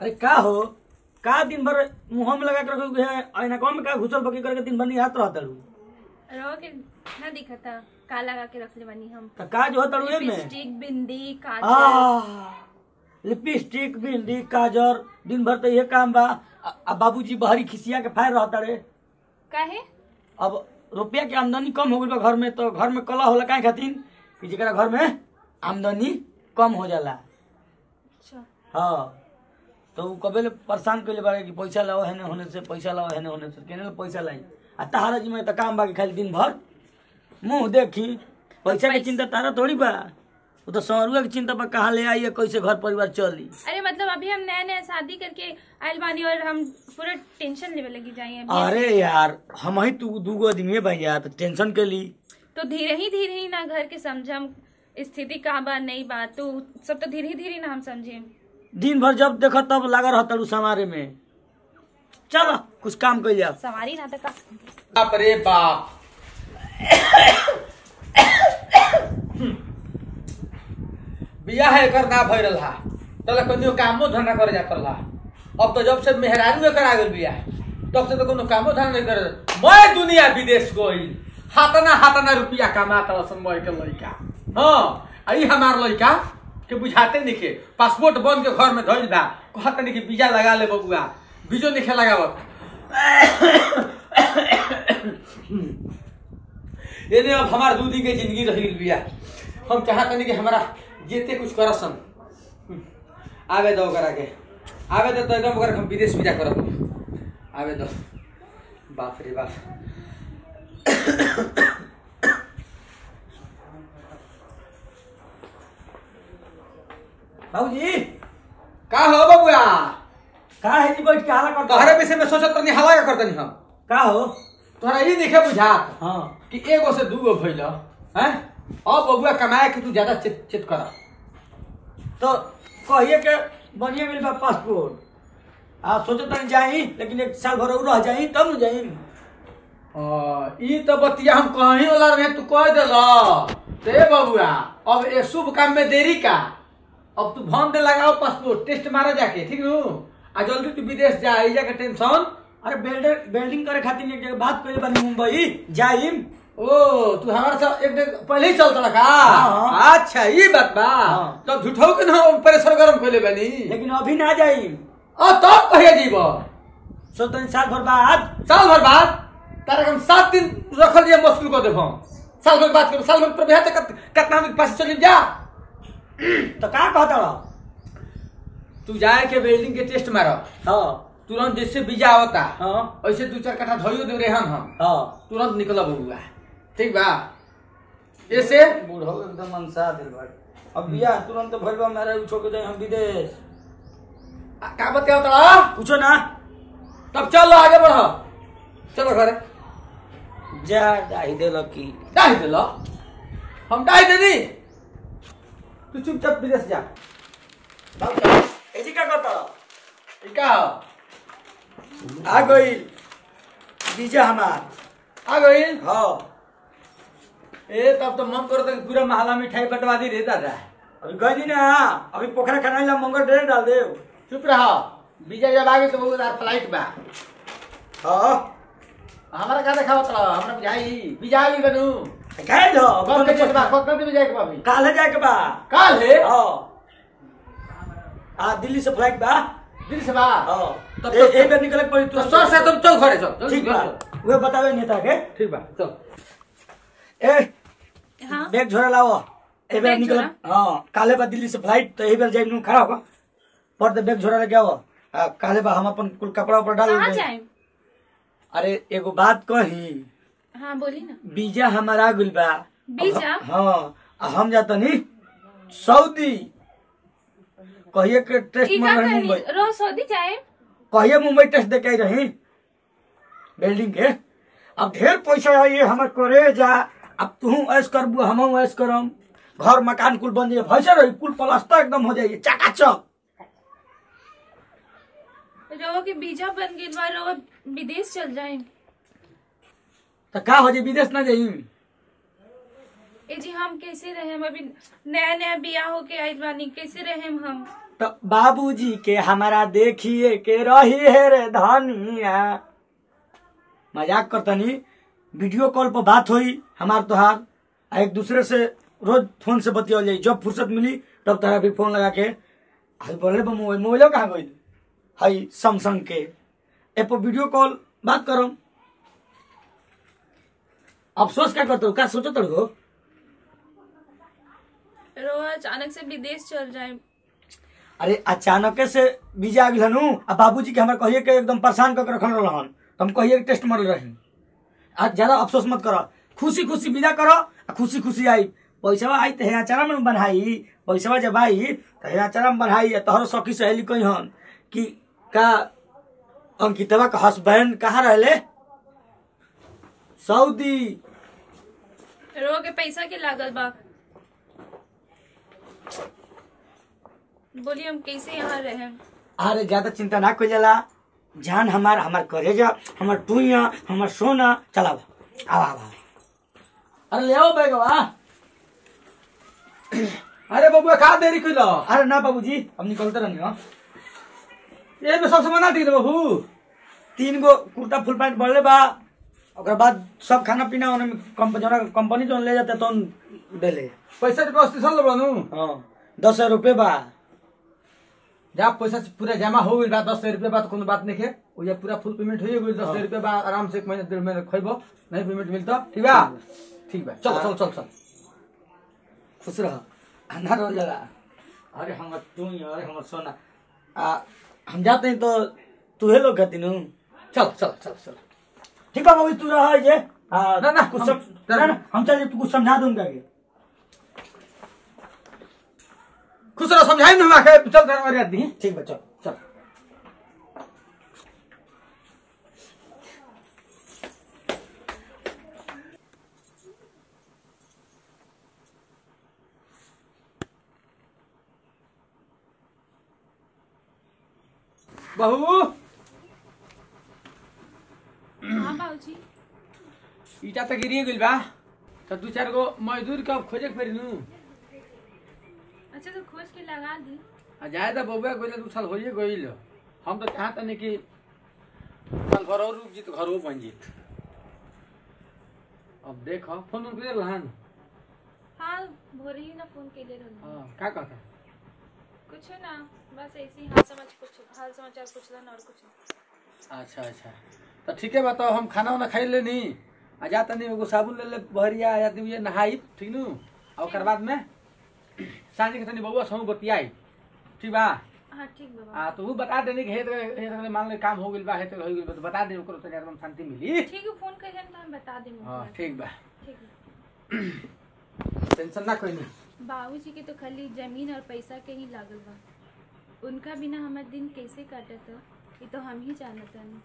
अरे का हो का दिन भर मुंह में लगा के रखोगे है आईना कौन में का घुसल बकी करके दिन भर निहात रहता रू रहो के ना दिखता का लगा के रख ले बनी हम तो का जो होता रू में लिपस्टिक बिंदी काजल आ लिपस्टिक बिंदी काजर दिन भर तो ये काम बा आ- आ बाबूजी बहरी खिसिया के फायर रहता रे काहे अब रुपया के आमदनी कम हो गई बा घर में तो घर में कला होला काहे खातिर कि जेकरा घर में आमदनी कम हो जाला अच्छा हाँ तो उ कबे ले परेशान कइले बारे कि पैसा लाओ हेने होने से पैसा लाओ हेने होने से केने ले पैसा लाई आ तारा जी में तो काम बा कि खाली दिन भर मुंह देखी पैसा के चिंता तारा थोड़ी बा वो तो सौरुआ की चिंता बा कहाँ ले आई है कैसे घर परिवार चली अरे मतलब अभी हम नया नया शादी करके आयल बानी और हम पूरा टेंशन लेवे लगी जाए अभी अरे यार हम ही तू दूगो आदमी भाई यार तो टेंशन के ली तो धीरे ही धीरे ही ना घर के समझम स्थिति का बा नहीं बा तो सब तो धीरे ही धीरे ना हम समझे दिन भर जब देखो तब लगा रहता रू समारे में चलो कुछ काम कर जा सवारी ना तो का बाप रे बाप बियाह एकर ना भय रहा तले कनियो कामो धंधा करे जात रहा अब तो जब से मेहरारू एकर आ गेल बियाह तब से तो कोनो कामो धंधा नहीं करे मैं दुनिया विदेश गई हाथना हाथना रुपया कमाता रसन मैं के लइका हाँ आई हमार लइका के बुझाते निके पासपोर्ट बन के घर में धइल बा कहत नहीं कि वीजा लगा ले बबुआ बीजो नहीं लगावत एने अब हमार दू दिन के जिंदगी रह गेल बिया हम चाहत नहीं कि हमारा जेते कुछ करसन आवे दो करा के आवे दो तो एकदम ओकरा के हम विदेश वीजा करब आवे दो बाप रे बाप बाबूजी का हो बबुआ का है जी बैठ के हाला करता तोहरे विषय में सोचत रहनी हवा का करतनी हम का हो तोहरा ई देखे बुझात हाँ कि एगो से दूगो भइल हैं अब बबुआ कमाए के तू ज्यादा चित चित कर तो कहिए के बढ़िया मिल बा पासपोर्ट आ सोचत नहीं जाई लेकिन एक साल भर और रह जाई तब न जाई ई तो बतिया हम कहीं वाला रहे तू कह देला ते बबुआ अब ए शुभ काम में देरी का अब तू भन दे लगाओ पासपोर्ट टेस्ट मारा जाके ठीक नु आ जल्दी तू विदेश जा आई जाके टेंशन अरे बेल्डर बेल्डिंग करे खातिर एक जगह बात कइले बानी मुंबई जाइम ओ तू हमारे साथ एक दिन पहले ही चलता का हाँ। अच्छा ये बात बा हाँ। तो झूठो के ना प्रेशर गरम कर ले बनी लेकिन अभी ना जाइम आ तब कहिए जीव सोचते साल भर बाद साल भर बाद तारा के हम सात दिन रखल दिया मुश्किल को देखो साल भर बात करो साल भर पर बिहार तक कितना के पास चली जा तो का कहता रहा तू जाए के वेल्डिंग के टेस्ट मारो हाँ तुरंत जैसे वीजा आवता हाँ ऐसे दू चार कट्ठा धोइयो दे रेहन हम हाँ तुरंत निकल बबुआ ठीक बा ऐसे बूढ़ो एकदम मनसा दिल भर अब बिया तुरंत भइल बा मेरा छोड़ के जाए हम विदेश आ, का बताओ तड़ा पूछो ना तब चलो आगे बढ़ो चलो घरे जा डाही दे लकी डाही दिलो हम डाही दे दी तू चुपचाप विदेश जा ऐसी का करता रहा ई का हो? आ गई बीजा हमार आ गई हाँ ए तब तो मन करो तो पूरा महला मिठाई बंटवा दी रे दादा अभी गई नहीं ना अभी पोखरा खनाई ला मंगल ड्रेन डाल दे चुप रहो वीजा जब आ गई तो बहुत फ्लाइट बा हाँ हमारा का देखा होता हमरा बुझाई वीजा आ गई बनू कह दो कब के चलबा कब कब जाए के बाबी काल जाए के बा काल है हाँ आ दिल्ली से फ्लाइट बा दिल से बा हाँ तब ए- तो- एक बार निकले पड़ी तो सर से तुम चल घरे चल ठीक बा वे बतावे नेता के ठीक बा चल ए हाँ बैग झोरा लाओ ए बार बैग निकल झोरा? हाँ काले बा दिल्ली से फ्लाइट तो ए बार जाए खड़ा होगा पर दे बैग झोरा लेके आओ आ, काले बा हम अपन कुल कपड़ा ऊपर डाल कहाँ देंगे। जाए अरे एगो बात कही हाँ बोली ना वीजा हमारा गुल बा वीजा? हाँ आ हम जाता नी सऊदी कहिए के टेस्ट ई में का रही कहनी मुंबई रोज सऊदी जाए कहिए मुंबई टेस्ट दे के आई रही बिल्डिंग के अब ढेर पैसा आई हमर करे जा अब तू ऐस करबू हम ऐस करम घर मकान कुल बन जाइए भैसे रही कुल प्लास्टर एकदम हो जाइए चकाचक रहो के वीजा बन गई बा रहो विदेश चल जाए तो का हो जाए विदेश ना जाई ए जी हम कैसे रहे अभी नया नया बियाह होके आइल बानी कैसे रहे हम तो बाबूजी के हमारा देखिए के रही है रे धनिया मजाक करतनी वीडियो कॉल पर बात हुई हमार तोहार आ एक दूसरे से रोज फोन से बतियाल जाई जब फुर्सत मिली तब तोहरा भी फोन लगा के हई बोले बा मोबाइल मोबाइलो कहाँ गई हई सैमसंग के ए पर वीडियो कॉल बात करम अफसोस क्या करते हो क्या सोचो हो रो अचानक से विदेश चल जाए अरे अचानक से बीजा आ गई आ बाबूजी के हमरा कहिए के एकदम परेशान करके रखल रहन तो हम कहिए के टेस्ट मरल रही आज ज्यादा अफसोस मत करो खुशी खुशी विदा करो आ खुशी खुशी आई पैसा आई तो हेराचारा में बनाई पैसा जब आई तो हेराचारा में बनाई आ तोहर सखी सहेली कही हन कि का अंकितवा का हस्बैंड कहाँ रहले सऊदी रो के पैसा के लागल बा बोलिए हम कैसे यहाँ रहे अरे ज्यादा चिंता ना कोई जाला जान हमार हमार करेजा हमार टुइया हमार सोना चला आवा आवा अरे ले आओ बैगवा अरे बबुआ का देरी कइल अरे ना बाबूजी हम निकलते रहनी हो ये में सबसे मना दी बहू तीन गो कुर्ता फुल पैंट बढ़ले बा ओकरा बाद सब खाना पीना ओने में कंप- जौना कंपनी जो ले जाते तो देले पैसा के व्यवस्था चल बनू हाँ दस हजार रुपये बा जा पैसा पूरा जमा हो गइल बा दस हजार रुपया बात कोनो बात नहीं है वो ये पूरा फुल पेमेंट हो गइल दस हजार रुपया बा आराम से एक महीना डेढ़ महीना खइबो नहीं पेमेंट मिलता ठीक बा ठीक बा चल चल चल चल खुश रह अंधार हो जाला अरे हमर टुइया अरे हमर सोना आ हम जाते हैं तो तूहे लोग कहती नू चल चल चल चल ठीक बा बाबू तू रह जे आ, ना, ना, कुछ हम- सम, ना, ना, हम चल तू कुछ समझा दूंगा के खुश रह समझाई ना के चल तेरा अरे दी ठीक बा चल चल बहू हाँ बाबूजी ईटा तो गिरी गइल बा तो दू चार गो मजदूर के अब खोजे के पड़ी नू अच्छा तो खोज के लगा दी आ जाए तो बबुआ गइल दू साल होइए गइल हम तो चाहत नहीं कि साल भर और रुक जीत घरो बन जीत अब देख फोन उन कर लहन हाँ भोरे ही ना फोन के ले रही हाँ का कहता कुछ ना बस ऐसे ही हाल समाच कुछ हाल समाचार पूछलन और कुछ नहीं। अच्छा अच्छा तो ठीक है बताओ हम खाना वाना खाई लेनी आ जा तनी एगो साबुन ले ले बहरिया या दिए नहाई ठीक नु आ ओकर बाद में सांझ के तनी बउआ समूह बतियाई ठीक बा हाँ ठीक बाबा आ तो ऊ बता देनी कि हेत हेत मान ले काम हो गेल बा हेत हो गेल बा तो बता दे ओकरो तनी एकदम शांति मिली ठीक है फोन करिए तो हम बता देंगे हां ठीक बा ठीक है टेंशन ना कोई नहीं बाबूजी के तो खाली जमीन और पैसा के ही लागल बा उनका बिना हमार दिन कैसे काटत ये तो हम ही जानत हनी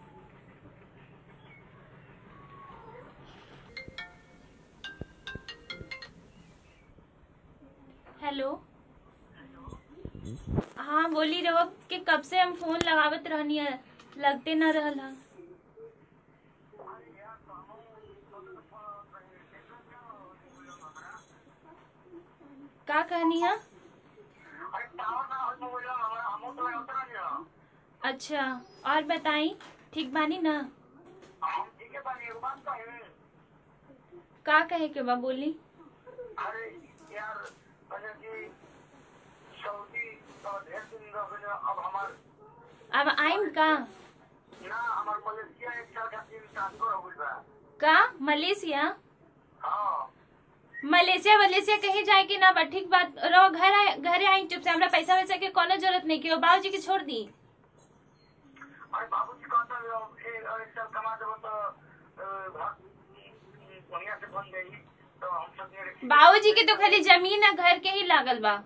हेलो हाँ बोली रहो कि कब से हम फोन लगावत रहनी है लगते ना रहल हा का कहनी है अच्छा और बताई ठीक बानी ना का कहे के बा बोली अरे यार अजय जी सऊदी तो ढेर दिन रह गए अब हमार अब आइम का ना हमार मलेशिया एक साल का दिन ट्रांसफर हो गइल बा का मलेशिया हाँ मलेशिया मलेशिया कहीं जाए कि ना बा ठीक बात रहो घर आए घरे आई चुप से हमरा पैसा वैसा के कोनो जरूरत नहीं कि बाबू जी के छोड़ दी अरे बाबूजी कहता है अब एक एक साल कमा देबो तो अ, घर बढ़िया से बन गई तो हम सब ये बाबू जी के तो खाली जमीन है घर के ही लागल बा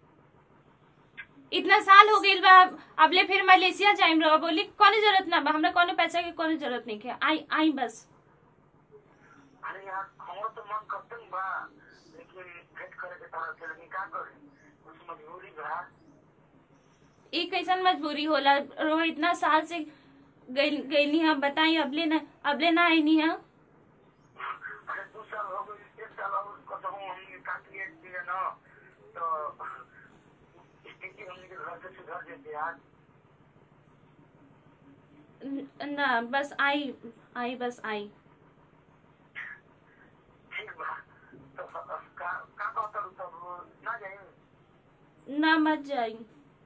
इतना साल हो गइल बा अब ले फिर मलेशिया जाइम रहो बोली कोनो जरूरत ना बा हमरा कोनो पैसा के कोनो जरूरत नहीं है आई आई बस अरे यार हमारा तो मन करते ही बा लेकिन भेंट करे के तरह से लेकिन का करे कुछ मजबूरी बा ई कैसन मजबूरी होला रो इतना साल से गईली हम बताई अबले ना अबले ना आई नहीं है अरे दो साल हो गए एक साल और कसम हम काट लिए दिए ना तो स्थिति हमने के घर से सुधर देते आज न- ना बस आई आई बस आई ठीक बा तो का का कहता हूँ तब ना जाए ना मत जाई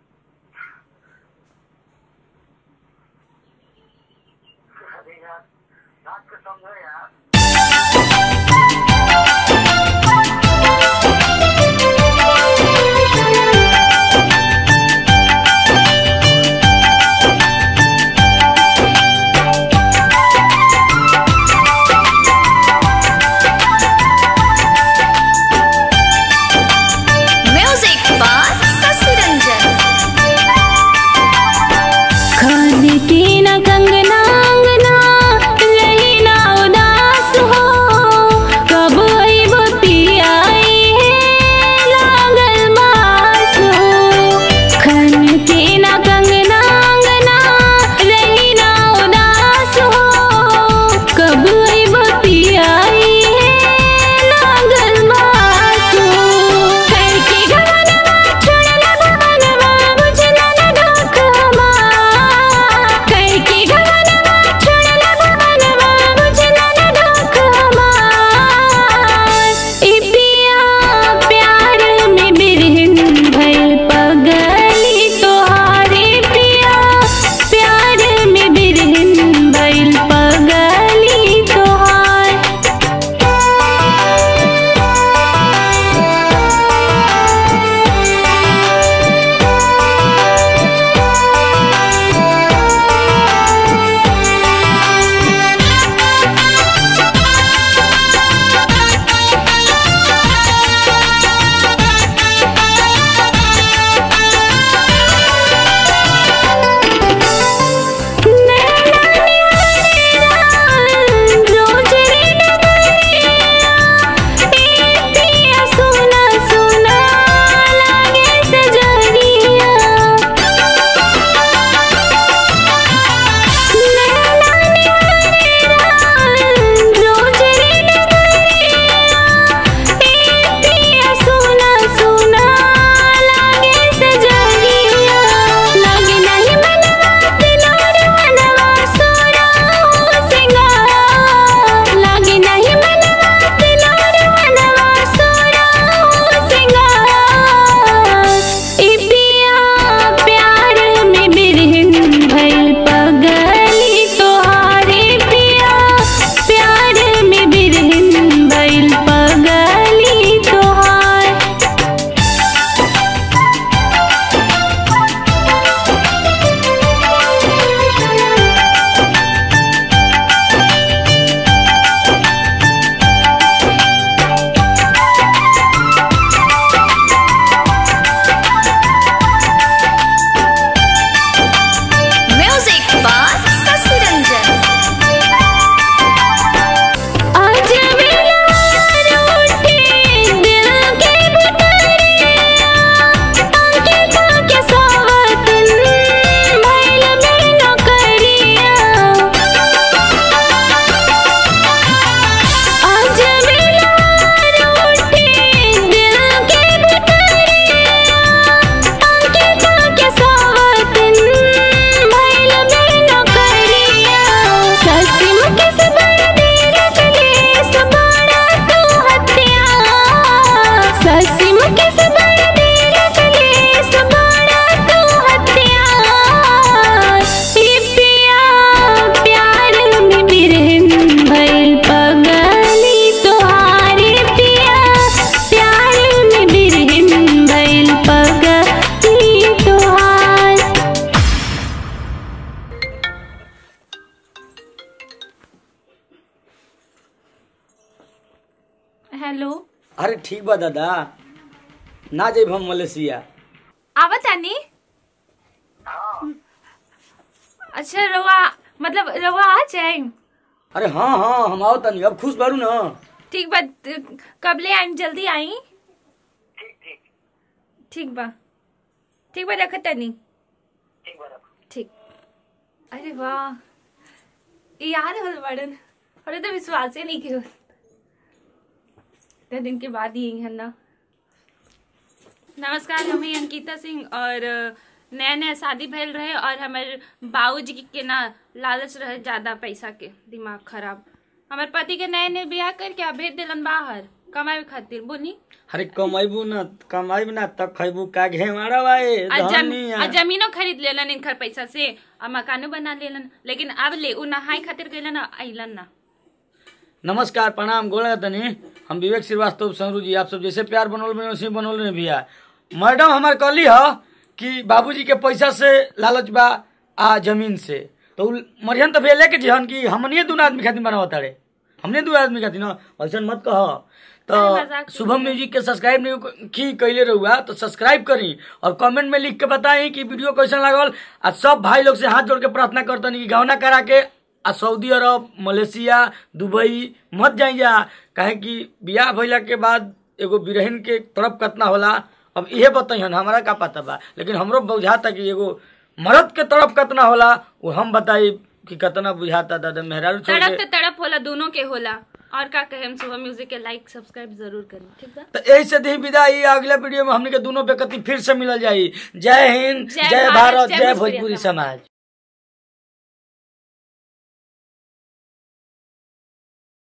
अरे यार रात को समझो यार Music by Sasi Ranjan. खाने की न कंगना अंगना रही ना उदास हो कब आइब पियाई है लागल मास हो खाने की न कंगना अंगना रही ना उदास हो कब आइब पियाई है लागल मास हो घर के गवनवा छोड़ला भवनवा बुझला न ढोक हमार घर के गवनवा छोड़ला भवनवा बुझला न ढोक हमार ई पिया प्यार में बिरहन भइल पगली तोहारे पिया प्यार में बिरहन भइल पगली तोहार रोज रे नगरिया ए पिया सुना सुना लागे सजरिया नैना निहारेला रोज रे नगरिया ए पिया सुना सुना लागे सजरिया लागे नहीं मनवा दिलोर मनवा सोरा सिंगार लागे नहीं मनवा दिलोर मनवा सोरा सिंगार ई पिया प्यार में बिरहन भइल पगली तोहारे पिया प्यार में बिरहन भइल पगली तोहार Music by Sasi Ranjan. आज मेरा रूठे दिल के बुटरिया आंखे ताके सावतन भइल में नौकरिया आज मेरा रूठे दिल के बुटरिया आंखे ताके सावतन भइल में नौकरिया ससी मुके से बड़ा देर कले सबड़ा तू हत्या ससी मुके से बड़ा देर कले सबड़ा तू हत्या ई पिया प्यार में बिरहन भइल पगली तोहारे पिया प्यार में बिरहन भइल पगली तोहार हेलो अरे ठीक बा दादा ना जाइब हम मलेशिया आवत आनी अच्छा रवा मतलब रवा आ जाए अरे हाँ हाँ हम आओ तनी अब खुश बारू ना ठीक बा कबले आई जल्दी आई ठीक ठीक ठीक बा ठीक बा रखत तनी ठीक बा रखो ठीक अरे वाह ये यार हल बड़न अरे तो विश्वास ही नहीं किया इतने दिन के बाद ही है ना नमस्कार हम ही अंकिता सिंह और नया नया शादी भइल रहे और हमारे बाबूजी के ना लालच रहे ज्यादा पैसा के दिमाग खराब हमारे पति के नए नए ब्याह करके आ भेज दिलन बाहर कमाए खातिर बोली अरे कमाइबू ना कमाइब ना तब खैबू का घेवाड़ा बाए आ जम, धनिया आ जमीनो खरीद लेलन इनकर पैसा से आ मकानो बना लेलन लेकिन अब ले उ नहाई खातिर गइलन आ अइलन ना नमस्कार प्रणाम गोला तनी हम विवेक श्रीवास्तव संरू जी आप सब जैसे प्यार बनोल में वैसे ही बनोल में भैया मैडम हमार कहली ह कि बाबूजी के पैसा से लालच बा आ जमीन से तो उ मरियन तो भैया लेके जिहन कि हमनिए दू आदमी खातिर बनावत तारे हमने दू आदमी खातिर ना ऐसा मत कह अरे मजाक तो शुभम म्यूजिक के सब्सक्राइब नहीं की कैले रहुआ तो सब्सक्राइब करी और कमेंट में लिख के बताई कि वीडियो कैसन लागल आ सब भाई लोग से हाथ जोड़ के प्रार्थना करतनी कि गहना करा के आ सऊदी अरब मलेशिया दुबई मत जाइया काहे कि बियाह भइला के बाद एगो बिरहन के तड़प कतना होला अब इहे बताइहन हमरा का पता बा लेकिन हमरो बुझाता कि एगो मर्द के तड़प कतना होला वो हम बताई कि कतना बुझाता दादा मेहरारू छोड़ तड़प के तो तड़प होला दोनों के होला और का कहे हम सुबह म्यूजिक के लाइक सब्सक्राइब जरूर करें ठीक बा तो यही से दी विदाई अगले वीडियो में हमने के दोनों बेकती फिर से मिलल जाई जय हिंद जय जय भारत, भारत जय जय भोजपुरी भोजपुरी समाज। समाज